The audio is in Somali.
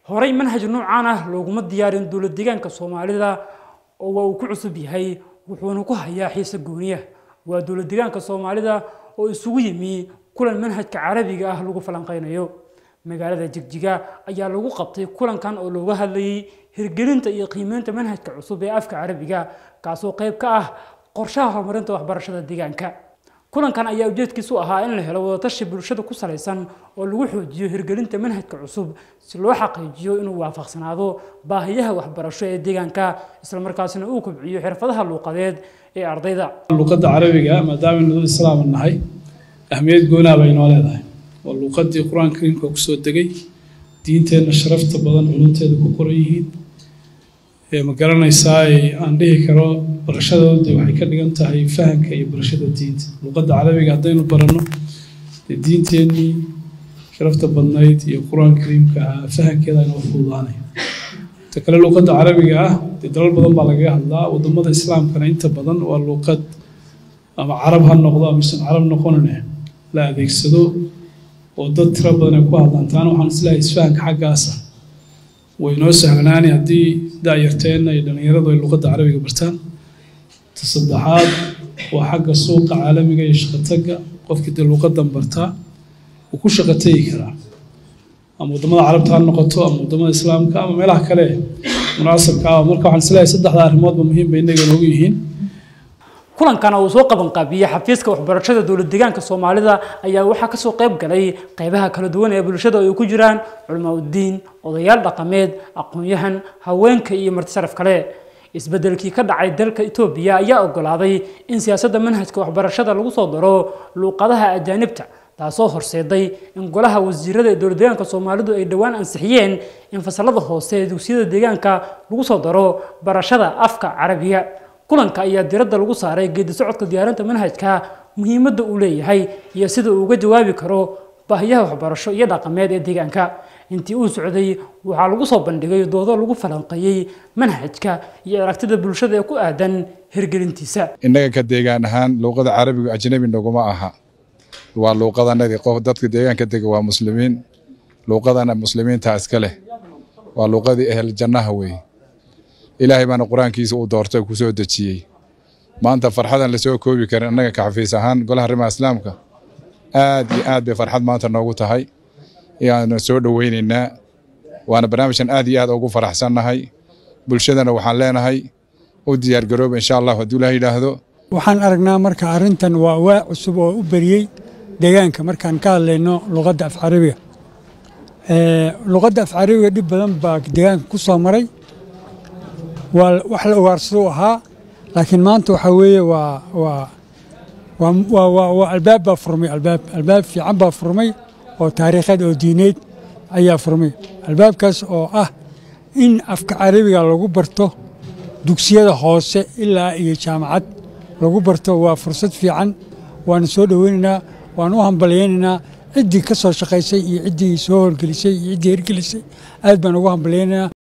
horey manhaj noocaan ah looguma diyaarin dowlad deegaanka soomaalida oo waa uu ku cusub yahay wuxuuna ku hayaa xiise gooniya waa dowlad deegaanka soomaalida oo isugu yimi kulan manhajka carabiga ah lagu falanqeynayo magaalada jigjiga ayaa lagu qabtay kulankan oo looga hadlayay hirgelinta iyo qiimeynta manhajka cusub ee afka carabiga kaasoo qayb ka ah qorshaha horumarinta waxbarashada deegaanka kulankan ayaa ujeedkiisu ahaa in la helo wadatashi bulshada ku salaysan oo lagu xoojiyo hirgelinta manhajka cusub si loo xaqiijiyo inuu waafaqsanaado baahiyaha waxbarasho ee deegaanka islamarkaasina uu kobciyo xirfadaha luuqadeed ee ardayda luuqadda carabiga maadaama dad islaam nahay ahmiyad goonaa bay noo leedahay waa luuqadii qur-aanka kariimka kusoo degay diinteenna sharafta badan culunteeda ku qoran yihiin ma garanaysaa aan dhihi karo barashadooda waxay ka dhigan tahay fahamka iyo barashada diinta luuqadda carabiga haddaynu baranno dee diinteennii sharafta badnayd iyo qur-aanka kariimka ah fahamkeeda inoo fududaanaya ta kale luuqadda carabiga ah dee dalal badan baa lagaga hadlaa waddamada islaamkana inta badan waa luuqad ama carab ha noqdo amaisan carab noqonine la adeegsado oo dad tiro badan ay ku hadlaan taana waxaan islahay isfahanka xaggaasa way noo sahlanaani haddii daayarteenna iyo dhallinyaradu ay luuqadda carabiga bartaan ta saddexaad waa xagga suuqa caalamiga iyo shaqotagga qofkii dee luuqadan bartaa wuu ku shaqo tegi karaa ama waddamada carabta ha noqoto ama waddamada islaamka ama meelaha kale munaasabka ah marka waxaan islahay saddexda arrimoodba muhiim bay innaga noogu yihiin kulankana uu soo qaban qaabiyey xafiiska waxbarashada dowlad deegaanka soomaalida ayaa waxaa kasoo qayb galay qaybaha kala duwan ee bulshada ay ku jiraan culamaa uddiin odayaal dhaqameed aqoon-yahan haweenka iyo martisaraf kale isbedelkii ka dhacay dalka etoobiya ayaa ogolaaday in siyaasadda manhajka waxbarashada lagu soo daro luuqadaha ajaanibta taasoo horseeday in golaha wasiirada ee dowlad deegaanka soomaalidu ay dhowaan ansixiyeen in fasalada hoose ee dugsiyada deegaanka lagu soo daro barashada afka carabiga kulanka ayaa diradda lagu saaray geedi socodka diyaarinta manhajka muhiimadda uu leeyahay iyo sida uu uga jawaabi karo baahiyaha waxbarasho iyo dhaqameed ee deegaanka intii uu socday waxaa lagu soo bandhigay doodo lagu falanqeeyey manhajka iyo aragtida bulshada ee ku aadan hirgelintiisa innaga ka deegaan ahaan luuqada carabigu ajnabi naguma aha waa luuqadanadii qof dadka deegaanka dega waa muslimiin luuqadana muslimiinta iska leh waa luuqadii ehel jannaha weeye ilaahay baana qur-aankiisa uu doortay ku soo dejiyey maanta farxadan lasoo koobi karin annaga ka xafiis ahaan golaha arrimaha islaamka aad iyo aad bay farxad maanta noogu tahay ayaanu soo dhoweynaynaa waana barnaamijkan aad iyo aad ugu faraxsannahay bulshadana waxaan leenahay u diyaargarooba insha allah hadduu ilaah yidhaahdo waxaan aragnaa marka arrintan waa waa cusub oo u beriyey deegaanka markaan ka hadlayno luqadda af carabiga luqadda af carabiga dhib badan baa deegaanka ku soo maray waa wax la ugaarsado ahaa laakiin maanta waxaa weeye waa waa waa waa albaab baa furmay albaab albaab fiican baa furmay oo taariikheed oo diineed ayaa furmay albaabkaas oo ah in afka carabiga lagu barto dugsiyada hoose ilaa iyo jaamacad lagu barto waa fursad fiican waana soo dhoweynaynaa waan u hambalyaynaynaa ciddii ka soo shaqaysay iyo ciddii soo horgelisay iyo ciddii hirgelisay aad baan ugu hambalyaynaynaa